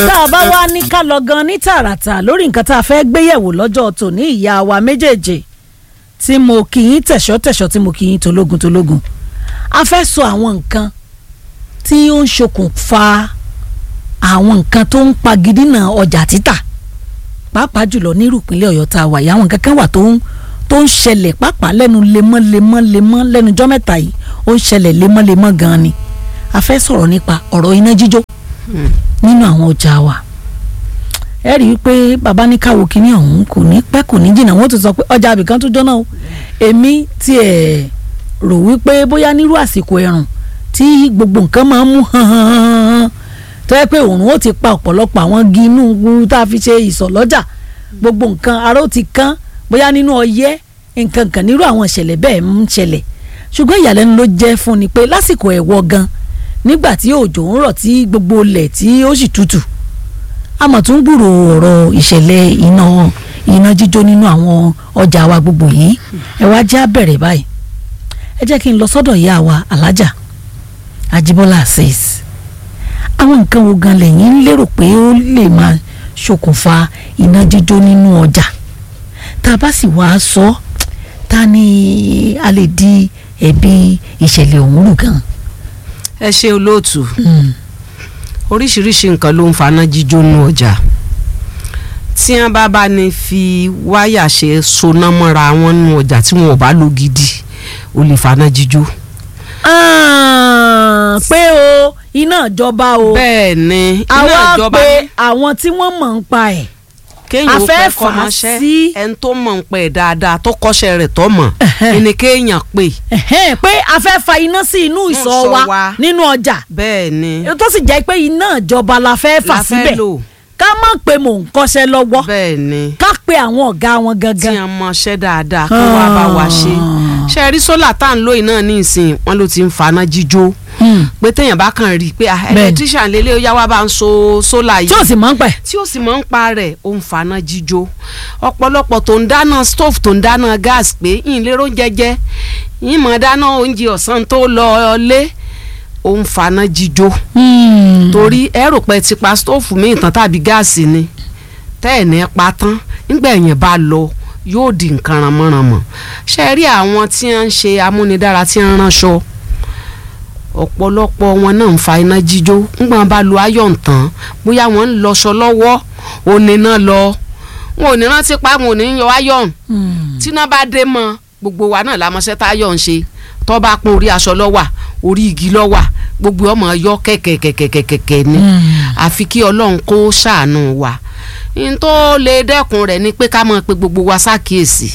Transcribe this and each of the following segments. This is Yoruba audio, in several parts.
tá a bá wá ní ká lọ gan ní tààràtà lórí nǹkan tá a fẹ́ gbéyẹ̀wò lọ́jọ́ tòní ìyá wa méjèèjì tí mo kì í tẹ̀ṣọ́ tẹ̀ṣọ́ tí mo kì í tológun tológun a fẹ́ sọ àwọn nǹkan tí ó ń ṣokùnfà àwọn nǹkan tó ń pagidínà ọjà títà pàápàá jùlọ nírú ìpínlẹ̀ ọ̀yọ́ tá a wà yìí àwọn nǹkan kan wà tó ń tó ń ṣẹlẹ̀ pàápàá lẹ́nu lemọ́lemọ́ lemọ́ lẹ́nu jọ́ mẹ́ta yìí ó ń ṣẹlẹ̀ lemọ́lemọ́ gan-an ni a fẹ́ sọ̀rọ̀ nípa ọ̀rọ̀ iná jíjó nínú àwọn ọjà wa ẹ rí i pé bàbá ní káwo kínní ọ̀hún kò ní pẹ́ kò ní jìnnà wọ́n tún sọ pé ọjà àbìkan tó jóná o èmi tiẹ̀ rò wípé bóyá nírú àsìkò ẹ̀rùn tí gbogbo nǹkan máa ń mú hàn hàn hàn hàn tó yẹ pé òòrùn ó ti pa ọ̀pọ̀lọpọ̀ àwọn igi inú gburu tá a fi ṣe ìsọ̀ lọ́jà gbogbo nǹkan ara ó ti kán bóyá nínú ọyẹ́ nǹkan kan nírú àwọn ìṣẹ̀lẹ̀ bẹ́ẹ̀ ń ṣẹlẹ̀ ṣùgbọ́n ìyàlẹ́nu ló jẹ́ fún ni pé lásìkò ẹ̀wọ̀ gan nígbà tí òjò ń rọ̀ tí gbogbo ilẹ̀ tí ó sì tutù a mọ̀ tún gbúrò ọ̀rọ̀ ìṣẹ̀lẹ̀ iná iná jíjó nínú àwọn ọjà wa gbogbo yìí ẹ wá jẹ́ àbẹ̀rẹ̀ báyìí ẹ jẹ́ kí n lọ sọ́dọ̀ ìyá wa alájà Ajíbọ́lá Azeez àwọn nǹkan wo gan lẹ́yìn ń lérò pé ó lè máa ṣokùnfà iná jíjó nínú ọjà tá a bá sì wá sọ ta ni a lè di ẹ̀bi ìṣẹ̀lẹ̀ ọ̀hún rù gan. ẹ ṣe olóòtú oríṣiríṣi nǹkan ló ń faná jíjó nú ọjà tí wọn bá bá ní fi wáyà ṣe soná mọ́ra wọn nú ọjà tí wọn ò bá lò gidi ó lè faná jíjó. pé o iná ìjọba o bẹ́ẹ̀ ni iná àwa ìjọba pé àwọn tí wọ́n mọ̀ ń pa ẹ̀ kéèyàn a ó fẹ́ pẹ́ fà á kọ́mọṣẹ́ sí- ẹni tó mọ̀ ń pẹ́ dáadáa tó kọ́ṣẹ́ rẹ̀ tó mọ̀ ẹni kéèyàn pè Ẹ̀hẹ́n, pé a fẹ́ fa iná sí inú ìsọ̀ ìsọ̀ wa wa. nínú ọjà bẹ́ẹ̀ ni tó sì jẹ́ pé iná ìjọba la fẹ́ fà la fẹ́ síbẹ̀ lò ká má pe mò ń kọ́ṣẹ́ lọ́wọ́ bẹ́ẹ̀ ni ká pe àwọn ọ̀gá wọn tí gangan. a mọṣẹ́ dáadáa kó wá bá wa ṣe ṣe rí sólà tá à ń lò yìí náà ní ìsìn wọn ló ti ń faná jíjó Hmm. pé téèyàn bá kàn rí i pé ah, Bẹ́ẹ̀ni. electrician lélẹ̀ ó yá wá bá ń so sólà tí yìí ò sì mọ̀ ń pẹ̀. tí ó sì mọ̀ ń pa rẹ̀ ó ń faná jíjó ọ̀pọ̀lọpọ̀ tó ń dáná stove tó ń dáná gas pé yín lérò jẹjẹ yín mọ̀ dáná oúnjẹ ọ̀sán tó lọ lé ó ń faná jíjó torí ẹ rò pé ti pa stove míì tán tàbí gáàsì ni tẹ́ ẹ̀ ní pa tán nígbà ẹ̀yìn bá lọ yóò di nǹkan ranmọ́ranmọ́ ṣe rí àwọn tí wọ́n ń ṣe amúnidára tí wọ́n ń ránṣọ ọ̀pọ̀lọpọ̀ wọn náà ń fa iná jíjó nígbà wọn bá lu ayọ̀ tán bóyá wọ́n ń lọṣọ lọ́wọ́ òní náà lọ wọn ò ní rántí pa wọn ò ní yọ ayọ̀ tí iná bá dé mọ́ gbogbo wa náà lámọ́ṣẹ́ tá ayọ̀ ń ṣe tó bá pọ́n orí aṣọ lọ́wà orí igi lọ́wà gbogbo ọmọ yọ kẹ̀kẹ̀kẹ̀kẹ̀kẹ̀ ni àfi kí ọlọ́run kó ṣàánú wa n tó lè dẹ́kun rẹ̀ ni pé ká mọ̀ pé gbogbo wa ṣàkíyèsí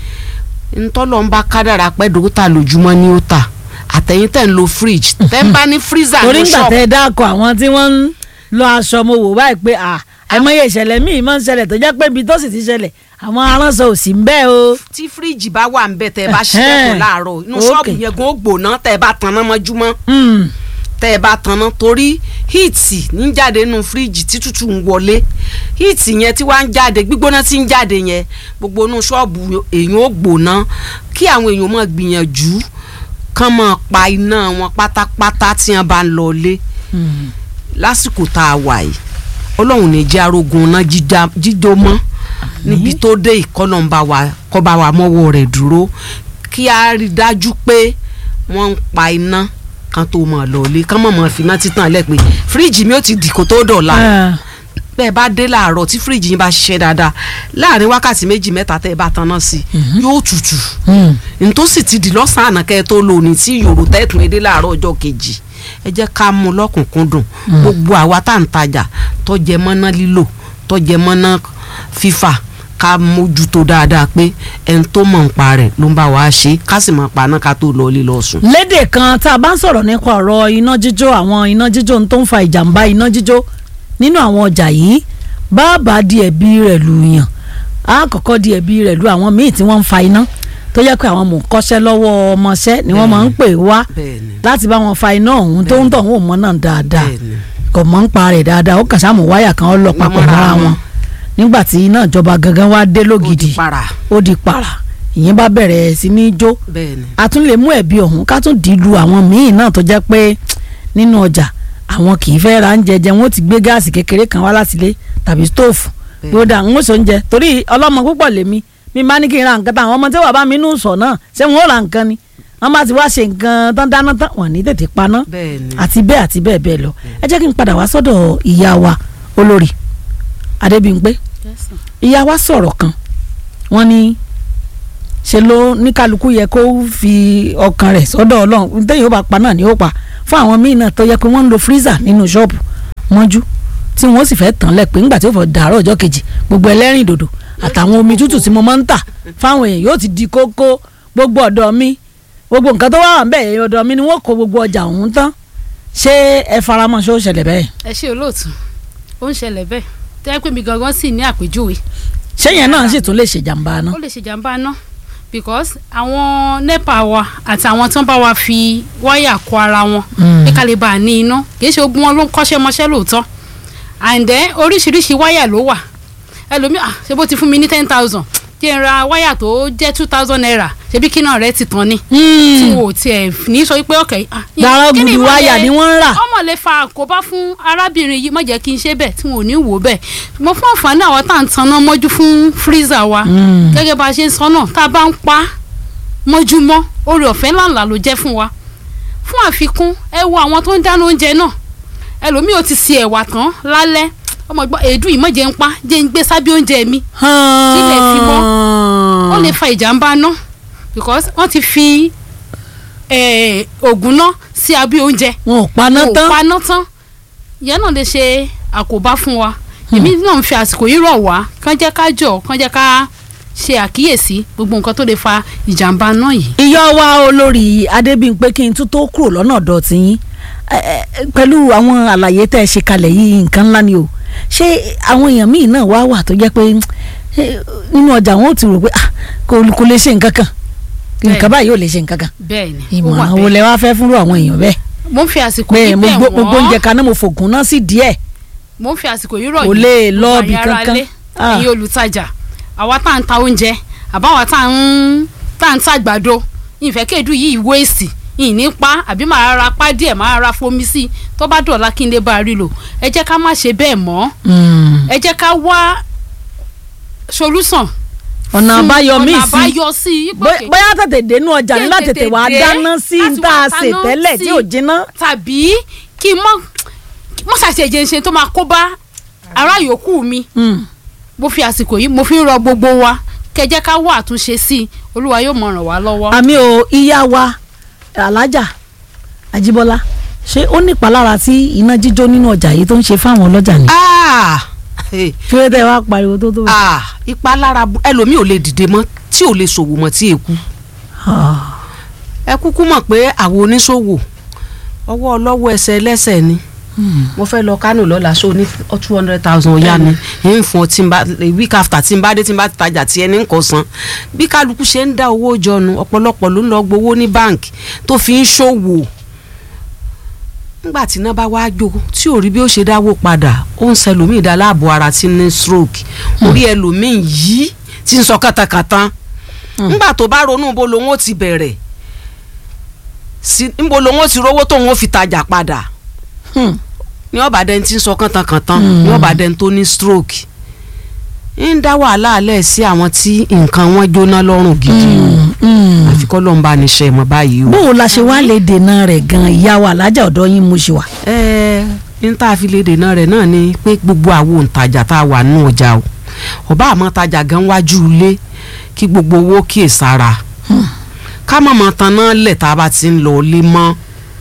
n tọ́lọ́ ń bá kádàrà pẹ́ dókítà lójúmọ́ ni ó tà àtẹ̀yìn tẹ̀ ń lo fridge tẹ́ ń bá ní freezer torí ní ńgbà shop tẹ ẹ dákọ àwọn tí wọ́n ń lọ aṣọ mo wò báyìí pé à àìmọye ìṣẹ̀lẹ̀ míì máa ń ṣẹlẹ̀ tó jẹ́ pé ibi tó sì ti ṣẹlẹ̀ àwọn aránṣọ ò sí ń bẹ́ẹ̀ o. tí fíríjì bá wà ń bẹ tẹ́ ẹ bá Ẹhẹ́n. ṣílẹ̀kùn láàárọ̀ inú Okay. ṣọ́ọ̀bù yẹn gan ó gbóná tẹ́ ẹ bá tanná mọ́júmọ́ Hmm. tẹ́ ẹ bá tanná torí híìtì ní jáde nínú fíríjì tí tútù ń wọlé híìtì yẹn tí wàá ń jáde gbígbóná tí ń jáde yẹn gbogbo inú ṣọ́ọ̀bù èèyàn ó gbóná kí àwọn èèyàn máa gbìyànjú kán máa pa iná wọn pátápátá tí wọ́n bá ń lọ lé Hmm. lásìkò tá a wà yìí ọlọ́run ní jẹ́ arógun náà jíjá- jíjó mọ́ níbi tó dé ìkọlọ́nba wa kọ́ba wa mọ́wọ́ rẹ̀ dúró kí a rí dájú pé wọ́n ń pa iná kan tó mọ̀ lọ́ọ́lé kán mọ̀ mọ́ fi iná títàn lẹ́ pé fíríjì mi ó ti dìkò tó dọ̀la Ah. bẹ́ẹ̀ bá dé láàárọ̀ tí fíríjì yín bá ṣiṣẹ́ dáadáa láàrin wákàtí méjì mẹ́ta tẹ́ ẹ bá tanná sí i yóò tutù Hmm. ntòsí ti di lọ́sàn-án àná kẹ́ ẹ tó lò ní tí yòrò tẹ́tùn edé láàárọ̀ ọjọ́ kejì ẹ jẹ́ ká mú lọ́kùnkúndùn gbogbo àwa tá à ń tajà tó jẹ mọ́ná lílò tó jẹ mọ́ná fífà ká mójútó dáadáa pé ẹni tó mọ̀ ń pa rẹ̀ ló ń bá wa ṣe ká sì máa pa náà ká tó lọ ilé lọ sùn. lédè kan tá a bá ń sọ̀rọ̀ nípa ọ̀rọ̀ iná jíjó àwọn iná jíjó tó ń fa ìjàmbá iná jíjó nínú àwọn ọjà yìí bàbá di ẹ̀bi rẹ̀ lù yàn á kọ́kọ́ di ẹ̀bi rẹ̀ lù àwọn míì tí wọ́n ń fa iná tó yẹ pé àwọn mò ń kọ́ṣẹ́ lọ́wọ́ ọmọọṣẹ́ ni wọ́n máa ń pè wá bẹ́ẹ̀ni láti bá wọn fa iná ọ̀hún tó ń tọ̀ wọ́n mọ́ náà dáadáa bẹ́ẹ̀ni kò mọ̀ ń pa rẹ̀ dáadáa ó kàn sáàmù wáyà kan ó lọ papọ̀ mọ́ra mọ́ra wọn. wọn nígbà tí iná ìjọba gangan wá dé ó di lógidì para ó di para ìyẹn bá bẹ̀rẹ̀ sí ní jó bẹ́ẹ̀ni a tún lè mú ẹ̀bi ọ̀hún ká tún dì í lu àwọn míì náà tó jẹ́ pé nínú ọjà àwọn kì í fẹ́ ra oúnjẹ jẹ wọn ó ti gbé gáàsì kékeré kan wá láti ilé tàbí stóòfù Bẹ́ẹ̀. gbódà ń sọ oúnjẹ torí ọlọ́mọ púpọ̀ lèmi mi máa ní kí n ra nǹkan táwọn ọmọ tí wàá bá mi nù sọ náà ṣé wọn ó ra nǹkan ni wọn bá ti wá ṣe nǹkan tán dáná tán wọn ní tètè paná bẹ́ẹ̀ ni àti bẹ́ẹ̀ àti bẹ́ẹ̀ bẹ́ẹ̀ lọ ẹ jẹ́ kí n padà wá sọ́dọ̀ ìyá wa olórí Adébímpé ìyá wa sọ̀rọ̀ kan wọ́n ní ṣe ló ní kálukú yẹ kó fi ọkàn rẹ̀ sọ́dọ̀ ọlọ́run téèyàn ó bá pa náà ni ó pa fún àwọn míì náà tó yẹ pé wọ́n ń lo freezer nínú ṣọ́ọ̀bù mọ́jú tí wọ́n sì fẹ́ tàn lẹ̀ pé ńgbà tí ó fọ dàárọ̀ ọjọ́ kejì gbogbo ẹlẹ́rìn dòdò àtàwọn omi tútù tí mo máa ń tà fáwọn èèyàn yóò ti di kókó gbogbo ọ̀dọ̀ mi gbogbo nǹkan tó wà wà ń bẹ̀ èèyàn ọ̀dọ̀ mi ni wọ́n kó gbogbo ọjà ọ̀hún tán ṣé ẹ faramọ́ ṣó ṣẹlẹ̀ bẹ́ẹ̀ ẹ ṣe olóòtú ó ń ṣẹlẹ̀ bẹ́ẹ̀ tẹ́ pé mi gangan sì ní àpèjúwe ṣé yẹn náà sì tún lè ṣèjàmbá náà ó lè ṣe jàǹbá náà because àwọn nepa wa àti àwọn tó ń bá wa fi wáyà kó ara wọn Mm. pé ká lè bá a ní iná kì í ṣe ogun wọn ló ń kọ́ṣẹ́ mọṣẹ́ lóòótọ́ and then oríṣiríṣi wáyà ló wà ẹlòmíì ah ṣe bó ti fún mi ní ten thousand tí n ra wáyà tó jẹ́ two thousand naira ṣebí kí náà rẹ ti tán ni tí wọn ò tiẹ̀ ní sọ pé ọ̀kẹ́ ah gbàrọ̀ kí ni gbùdù ìmọ̀ wáyà yẹn? ni wọ́n ń rà ọmọ lè fa àkóbá fún arábìnrin yìí má jẹ́ kí n ṣe bẹ́ẹ̀ tí wọn ò ní wò bẹ́ẹ̀ mo fún àǹfààní àwọn tá à ń tanná mọ́jú fún freezer wa Mm. gẹ́gẹ́ bá a ṣe ń sọ náà tá a bá ń pa á mọ́júmọ́ oore ọ̀fẹ́ ńláńlá ló jẹ́ fún wa fún àfikún ẹ wo àwọn tó ń dáná oúnjẹ náà ẹlòmíì ò ti se ẹ̀wà tán lálẹ́ ọmọ ìgbọ́ èédú yìí mọ̀jẹ̀ ń pa jẹ́ ń gbé sábẹ́ oúnjẹ mi Kílẹ̀ fi mọ́. ó lè fa ìjàmbá náà because wọ́n ti fi eh, ògùn náà sí abẹ́ oúnjẹ wọn ò paná wọn ò tán paná tán ìyẹn náà lè ṣe àkóbá fún wa èmi náà ń fi àsìkò yìí rọ̀ wá kán jẹ́ ká jọ̀ kán jẹ́ ká ṣe àkíyèsí gbogbo nǹkan tó lè fa ìjàmbá náà yìí. ìyá wa olórí Adébímpé kí n tún tó kúrò lọ́nà ọ̀dọ̀ tí yín ẹ, ẹ, pẹ̀lú àwọn àlàyé tẹ́ ẹ ṣe kalẹ̀ yìí nǹkan ńlá ni o ṣé àwọn èèyàn míì náà wá wà tó jẹ́ pé eh, nínú ọjà wọn ò ti rò pé ah, kò kò lè ṣe nǹkan kan nǹkan báyìí ò lè ṣe nǹkan kan bẹ́ẹ̀ ni ó wà ìmọ̀ràn wo bẹ́ẹ̀. lẹ wá fẹ́ fúnrú àwọn èèyàn bẹ́ẹ̀ mo ń fi àsìkò pé yìí mo bẹ̀ gbó- mo gbóúnjẹ wọ́n kaná mo fògùn náà sí díẹ̀ mo ń fi àsìkò yìí rọ̀ Kò yìí lè lọ gbogbo ibì ẹ̀yin ará kankan. ilé, Ah. ẹ̀yin olùtajà àwa tá à ń ta oúnjẹ àbáwa tá à ń tá à ń tàgbàdo ìfẹ́ kéèdú yìí wéèsì ìní pa àbí màá ra pa díẹ̀ màá ra fomi sí i tó bá dọ̀la kí n lè bá a rí lò ẹ jẹ́ ká má ṣe bẹ́ẹ̀ mọ́ Mm. ẹ jẹ́ ká wá solution ọ̀nà fún- àbáyọ míì ọ̀nà sí àbáyọ sí i Bó- pé bóyá tètè dénú ọjà Kí n ńlá tètè tètè wàá dé dáná sí láti tá a wá sè dáná tẹ́lẹ̀ tí sí. ò jiná. tàbí kí n mọ mọ ṣàṣejẹ ṣe tó máa kó bá ará yòókù mi Mm. mo fi àsìkò yìí mo fi ń rọ gbogbo wa kẹjẹ ká wá àtúnṣe sí i olúwa yóò mọ ràn wá lọ́wọ́. àmì o ìyá wa alájà Àjíbọ́lá ṣé ó ní ìpalára tí iná jíjó nínú ọjà yìí tó ń ṣe fáwọn ọlọ́jà ni. Ah! Hey. kí ló dé wá pariwo tó tó. Ah! ìpalára bu- ẹlòmíì ò lè dìde mọ́ tí ò lè ṣòwò mọ́ tí èkú Ah. ẹ kúkú mọ̀ pé àwọn oníṣòwò ọwọ́ ọlọ́wọ́ ẹsẹ̀ ẹlẹ́sẹ̀ ni Mm. mo fẹ́ lọ Kánò lọ́la so ní two hundred thousand ọ̀yá ni ń fún ọ tí n bá week after tí n bá dé tí n bá tajà tí ẹni ń kọ san bí kálukú ṣe ń dá owó jọnu ọ̀pọ̀lọpọ̀ ló ń lọ gbowó ní báǹkì tó fi ń ṣòwò nígbà tí iná bá wá jó tí ò rí bí ó ṣe dáwó padà ó ń ṣẹlòmíì dá láàbò ara tí ní stroke orí ẹlòmíì yìí tí ń sọ kàtàkàtà nígbà tó bá ronú bó lòun ó ti bẹ̀rẹ̀ sí níbo lòun ó ti rówó tóun ó fi tajà padà Hmm. ní ọba dẹni tí ń sọ kàntànkàntàn ní ọba dẹni tó ní stroke ń dá wàhálà alẹ́ sí àwọn tí nǹkan wọn jóná lọ́rùn gidi Mm. Mm. àfi kọ́ ló ń bá ní ṣe mọ́ báyìí o. bóun la ṣe wá lè dènà rẹ̀ gan ìyá wa alájà ọ̀dọ́ yín mo ṣe wà. ẹ ń tá a fi lè dènà rẹ̀ náà ni pé gbogbo àwọn òǹtajà tá a wà nínú ọjà o ọba àmọ́ tajà gan wájú ilé kí gbogbo owó kíyè sára ká má mọ taná lẹ̀ tá a bá ti ń lọ ilé mọ́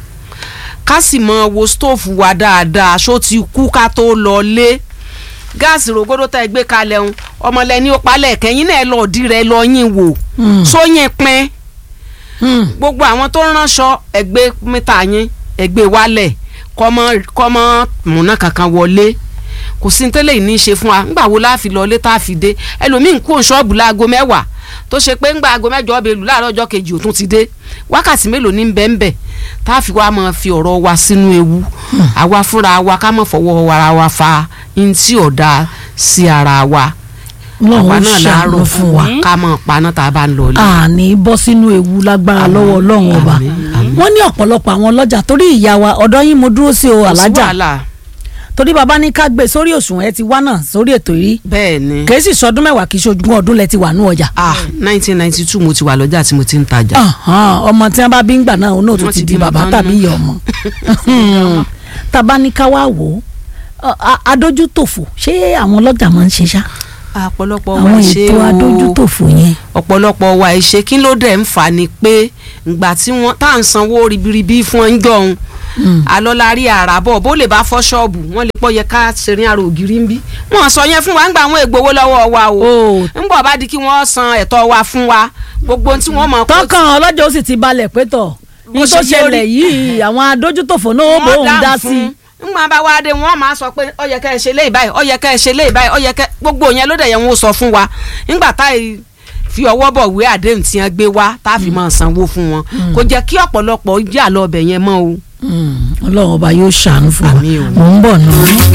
ká sì mọ wo stóòfù wa dáadáa aṣọ ti kú ká tó lọ lé gáàsì rògbòdó tá ẹ gbé kalẹ̀ ń ọmọlẹ́ni ó palẹ̀ kẹ́yìn náà lọ́ọ́ dí rẹ lọ́ọ́ yín wò Mm. sóyìn pín Mm. gbogbo àwọn tó ń ránṣọ ẹgbẹ́ mẹ́ta yín ẹgbẹ́ wálẹ̀ kọ́mọ kọ́mọ múná kankan wọlé kò sí ní tẹ́lẹ̀ ní í ṣe fún wa ńgbà wo láàfi lọlé tá a fi dé ẹlòmíín kú òǹṣọ́ọ̀bù láago mẹ́wàá tó ṣe pé ńgbà aago mẹ́jọ ọbẹ̀ lù láàárọ̀ ọjọ́ kejì òtún ti dé wákàtí mélòó ní bẹ́ẹ̀nbẹ́ tá a fi wá máa fi ọ̀rọ̀ wa sínú ewu àwa fúnra wa ká má fọwọ́ ara wa fa ntí ọ̀dà sí ara wa Ọlọ́run àwa ó náà ṣàánú láàárọ̀ fún wa. ká mọ̀ paná tá a bá ń lọ ilé. àní bọ́ sínú ewu lágbára lọ́wọ́ ọlọ́run ọba àmín, àmín. wọ́n ní ọ̀pọ̀lọpọ̀ àwọn ọlọ́jà torí ìyá wa ọ̀dọ́ yín mo dúró sí o Kò sí alájà wàhálà. torí bàbá ní ká gbé sórí òṣùwọ̀n ẹ ti wá náà sórí ètò yìí bẹ́ẹ̀ ni kèé sì sọdún mẹ́wàá kì í ṣojúmọ́ ọdún lẹ ti wà ní ọjà ah nineteen ninety two mo ti wà lọ́jà tí mo ti ń tajà. Ahan, ọmọ tí wọn bá bí ń gbà náà òun náà tó Wọ́n ti ti di bímọ bàbá tán tàbí nù. ìyá ọmọ tàbá ní ká wá wò ó a- adójútòfò ṣé àwọn ọlọ́jà máa ń ṣe ṣá ọ̀pọ̀lọpọ̀ wa àwọn ṣe ètò o adójútòfò yẹn ọ̀pọ̀lọpọ̀ wa ìṣe kí ló dẹ̀ ń fà ni pé ìgbà tí wọ́n tá à ń sanwó ribiribi fún ọjọ́ òun alọ́lárí àràbọ̀ bó lè bá fọ́ ṣọ́ọ̀bù wọ́n lè pọ̀ yẹ ká ṣerin àrò ògiri ń bí wọ́n sọ yẹn fún wa ńgbà àwọn ègbowó lọ́wọ́ wa o o ńgbà bá di kí wọ́n san ẹ̀tọ́ wa fún wa gbogbo ohun tí wọ́n mọ̀ kó tọkàn ọlọ́jà ó sì ti balẹ̀ pé tọ̀ ní Bó tó ṣe yẹ ṣẹlẹ̀ rí. yìí àwọn adójútòfò náà ó bò ń dá sí i ńgbà bá wá dé wọ́n máa sọ pé ó yẹ ká ẹ ṣe léyìí báyìí ó yẹ ká ẹ ṣe léyìí báyìí ó yẹ ká gbogbo yẹn ló dẹ̀ yẹn wọ́n sọ fún wa ńgbà táyì fi ọwọ́ bọ̀ wé àdéhùn tí wọ́n gbé wá tá a fi máa sanwó fún wọn kò jẹ́ kí ọ̀pọ̀lọpọ̀ jà lọ ọbẹ̀ yẹn mọ́ o. ọlọ́run ọba yóò ṣàánú fún wa Àmín o. mò ń bọ̀ náà.